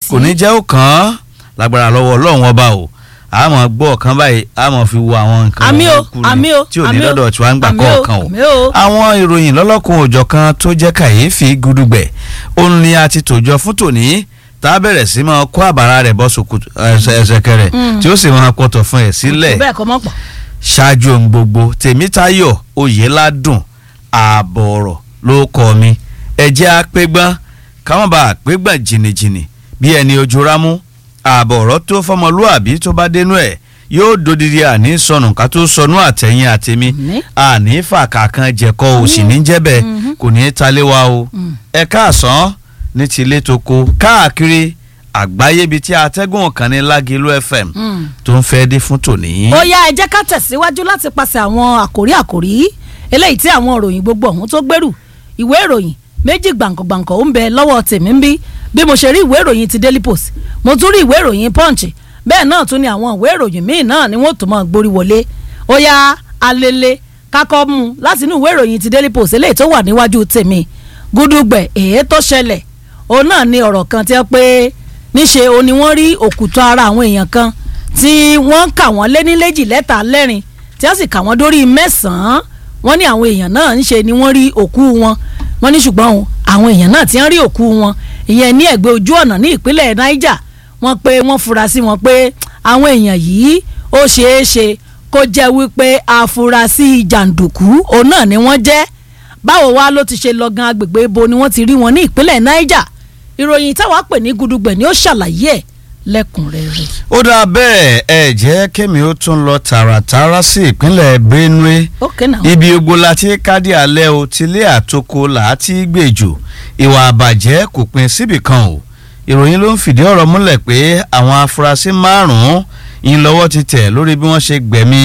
kò ní jẹ́ ó kàn án lágbára lọ́wọ́ ọlọ́run ọba o àmọ́ gbọ́ ọ̀kan báyìí àmọ́ fi wo àwọn nǹkan Àmì o, kúkú ni àmì o, tí ò ní àmì o, lọ́dọ̀ tí wàá ń gbà àmì o, kọ̀ọ̀kan o àmì o. àwọn ìròyìn lọ́lọ́kun òjọ̀ kan tó jẹ́ kàyéfì gudugbẹ̀ òun ni a ti tòjọ fún tòní tá a bẹ̀rẹ̀ sí máa kó àbàrà rẹ̀ bọ́ sòkòtò ẹsẹ̀kẹrẹ̀ Mm. tí ó sì máa pọ̀tọ̀ fún ẹ̀ sílẹ̀ bẹ́ẹ̀ kọ́ mọ́ pọ̀. ṣáájú ohun gbogbo tèmítayọ̀ oyèládùn ààbọ̀ ọ̀rọ̀ ló kọ́ mi ẹ̀jẹ̀ apẹ́gbọ́n káwọn bá apẹ́gbọ́n jìnnìjìnnì bí ẹni ojú rámú ààbọ̀ ọ̀rọ̀ tó fọmọlúàbí tó bá dénú ẹ̀ yóò dodidi àní sọnù ká tó sọnù àtẹ̀yìn àtẹ̀mí Àmín. àní fàkàkan jẹ̀kọ́ òsì ní jẹ́bẹ̀ kò ní í talé wa o ẹ káàsán ní tilé tó ko káàkiri àgbáyé bíi tí atẹ́gùn kan ní lágìlú fm Mm. tó ń fẹ́ dé fún tòní. ó yá ẹ jẹ́ ká tẹ̀síwájú láti pàṣẹ àwọn àkòrí àkòrí eléyìí tí àwọn ìròyìn gbogbo ọ̀hún tó gbèrú ìwé ìròyìn méjì gbàǹkọ̀gbàǹkọ̀ ó ń bẹ lọ́wọ́ tèmi ń bí bí mo ṣe rí ìwé ìròyìn ti Daily Post mo tún rí ìwé ìròyìn Punch bẹ́ẹ̀ náà tún ni àwọn ìwé ìròyìn míì náà ni wọ́n tún máa gborí wọlé ó yá alele kakọ́ mu láti inú ìwé ìròyìn ti Daily Post eléyìí tó wà níwájú tèmi gúdúgbẹ̀ èyí tó ṣẹlẹ̀ òun náà ni ọ̀rọ̀ kan tí wọ́n pé níṣe o ni wọ́n rí òkùtọ̀ ara àwọn èèyàn kan tí wọ́n kà wọ́n lé ní léjì lẹ́tà lẹ́rìn tí wọ́n sì kà wọ́n dórí mẹ́sàn-án wọ́n ní àwọn èèyàn náà ń ṣe ni wọ́n rí òkú wọn wọ́n ní ṣùgbọ́n o, àwọn èèyàn náà ti ń rí òkú wọn ìyẹn ní ẹ̀gbẹ́ ojú ọ̀nà ní ìpínlẹ̀ Niger wọ́n pé wọ́n fura sí wọn pé àwọn èèyàn yìí ó ṣeé ṣe kó jẹ́ wípé afurasí jàǹdùkú òun náà ni wọ́n jẹ́ báwo wá ló ti ṣe lọ́gán agbègbè ibo ni wọ́n ti rí wọn ní ìpínlẹ̀ Niger ìròyìn táwa pè ní gudugbẹ̀ ni ó ṣàlàyé ẹ̀ lẹ́kùnrẹ́rẹ́. ó dáa bẹ́ẹ̀ ẹ jẹ́ kémi ó tún lọ tààràtàrà sí ìpínlẹ̀ Benue ok now. ibi ogbó la ti kádì alẹ́ o tilé àtoko là á ti gbèjò ìwà àbàjẹ́ kò pin síbì kan o ìròyìn ló ń fìdí ọ̀rọ̀ múlẹ̀ pé àwọn afurasí márùn-ún yìí lọ́wọ́ ti tẹ̀ lórí bí wọ́n ṣe gbẹ̀mí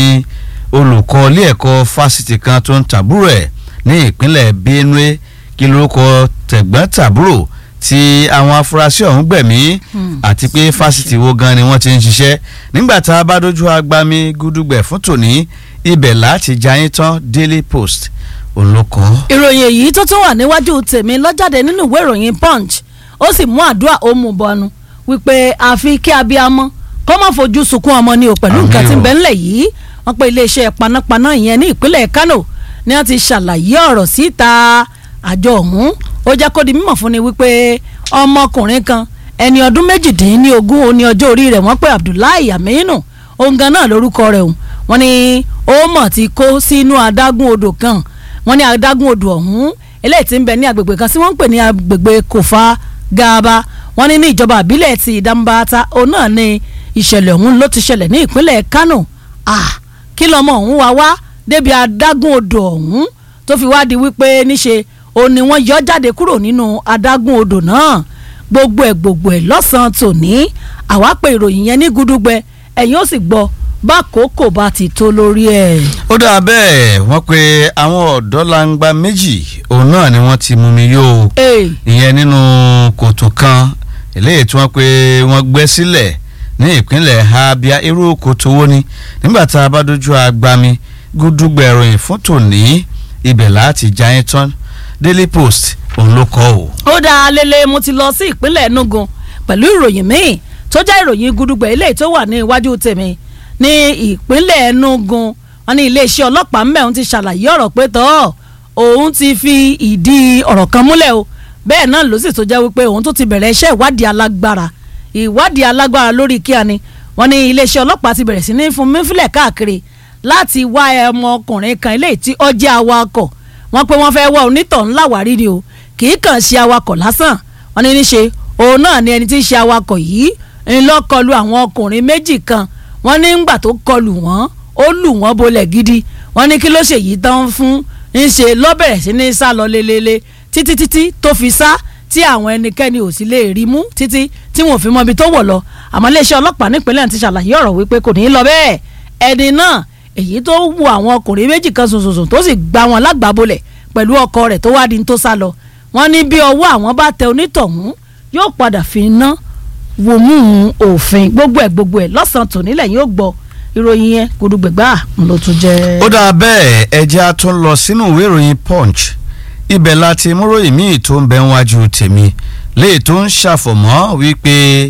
olùkọ́ ilé ẹ̀kọ́ fásitì kan tó ń tàbúrò ẹ̀ ní ìpínlẹ̀ Benue kí lórúkọ tẹ̀gbọ́n tàbúrò tí àwọn afurasí ọ̀hún gbẹ̀mí àti pé fásitì wo gan ni wọ́n ti ń ṣiṣẹ́ nígbà tá a bá dojú agbami gúdúgbẹ̀ fún tòní ibẹ̀ láti jayín tán Daily Post òun ló kọ́. ìròyìn èyí tó tún wà níwájú tèmi lọ́jáde nínú ìwé ìròyìn punch ó sì mú àdúrà ó mú bọnu wípé àfi kí abiyamọ kó má fojú sunkún ọmọ ni o pẹ̀lú Àmín nǹkan tí ń o. bẹ ńlẹ̀ yìí wọ́n pe iléeṣẹ́ panápaná ìyẹn ní ìpínlẹ̀ Kano ni wọ́n ti ṣàlàyé ọ̀rọ̀ síta àjọ ọ̀hún ó jẹ́ kó di mímọ̀ fún ni wípé ọmọkùnrin kan ẹni ọdún méjìdínlógún ó ní ọjọ́ orí rẹ̀ wọ́n pe Abdullahi Aminu òun gan náà lórúkọ rẹ̀ òun wọ́n ní ó mọ̀ ti kó sínú adágún odò kan wọ́n ní adágún odò ọ̀hún eléyìí tí ń bẹ ní agbègbè kan tí wọ́n ń pè ní agbègbè Kofa Gaba wọ́n ní ní ìjọba àbílẹ̀ ti Dambata òun náà ní ìṣẹ̀lẹ̀ ọ̀hún ló ti ṣẹlẹ̀ ní ìpínlẹ̀ Kano ah kí lọmọ ọ̀hún wá wá débi adágún odò ọ̀hún tó fi wá di wípé níṣe òun ni wọ́n yọ jáde kúrò nínú adágún odò náà gbogbo ẹ̀ gbogbo ẹ̀ lọ́sàn-án tòní àwa pè ìròyìn yẹn ní gudugbẹ ẹ̀yin ó sì gbọ́ bá kókò bá ti tó lórí ẹ̀. ó dáa bẹ́ẹ̀ wọ́n pe àwọn ọ̀dọ́langba méjì òun náà ni wọ́n ti mú mi yó o Hey. ìyẹn nínú kòtò kan eléyìí tí wọ́n pe wọ́n gbẹ́ sílẹ̀ ní ìpínlẹ̀ Abia irú kòtò wo ni nígbà tá a bá dojú agbami gúdúgbẹ̀ ìròyìn fún tòní ibẹ̀ láti jayín tán Daily Post òun ló kọ́ o. ó dáa lélẹ̀ mo ti lọ sí ìpínlẹ̀ Enugu pẹ̀lú ìròyìn míì tó jẹ́ ìròyìn gudugbẹ̀ eléyìí tó wà ní iwájú tèmi ní ìpínlẹ̀ Enugu wọn ní iléeṣẹ́ ọlọ́pàá mẹ́rin ti ṣàlàyé ọ̀rọ̀ pé tọ́ òun ti fi ìdí ọ̀rọ̀ kan múlẹ̀ o bẹ́ẹ̀ náà ló sì tó jẹ́ wípé òun tó ti bẹ̀rẹ̀ iṣẹ́ ìwádìí alágbára ìwádìí alágbára lórí kíá ni wọ́n ní iléeṣẹ́ ọlọ́pàá ti bẹ̀rẹ̀ sí ní fún mífilẹ̀ káàkiri láti wá ọmọkùnrin kan eléyìí tí ó jẹ́ awakọ̀ wọ́n pé wọ́n fẹ́ wá onítọ̀hún láwárí ni o kì í kàn ṣe awakọ̀ lásán wọ́n ní níṣe òun náà ni ẹni tí ń ṣe awakọ̀ yìí ń lọ kọlu àwọn ọkùnrin méjì kan wọ́n ní ńgbà tó kọlù wọ́n ó lù wọ́n bolẹ̀ gidi wọ́n ní kí ló ṣe yìí tán fún ń ṣe ló bẹ̀rẹ̀ sí ní sá lọ lélele títí títí tó fi sá tí àwọn ẹnikẹ́ni ò sì lè rí mú títí tí wọn ò fi mọ ibi tó wọ̀ lọ àmọ́ iléeṣẹ́ ọlọ́pàá nípínlẹ̀ ti ṣàlàyé ọ̀rọ̀ wípé kò ní í lọ bẹ́ẹ̀ ẹni náà èyí tó wu àwọn ọkùnrin méjì kan sùnsùnsùn tó sì gba wọn lágbàbolẹ̀ pẹ̀lú ọkọ rẹ̀ tó wá di ní tó sá lọ wọ́n ní bí ọwọ́ àwọn bá tẹ onítọ̀hún yóò padà fi ná wò mú òfin gbogbo ẹ̀ gbogbo ẹ̀ lọ́sàn-án tòní lẹ́yìn ó gbọ́ ìròyìn yẹn gudugbẹ̀gbà ló tún jẹ́. ó dáa bẹ́ẹ̀ ẹjẹ́ a tún lọ sínú ìwé ìròyìn punch ibẹ̀ láti múròyìn míì tó ń bẹ níwájú tèmi léè tó ń ṣàfọ̀mọ́ wípé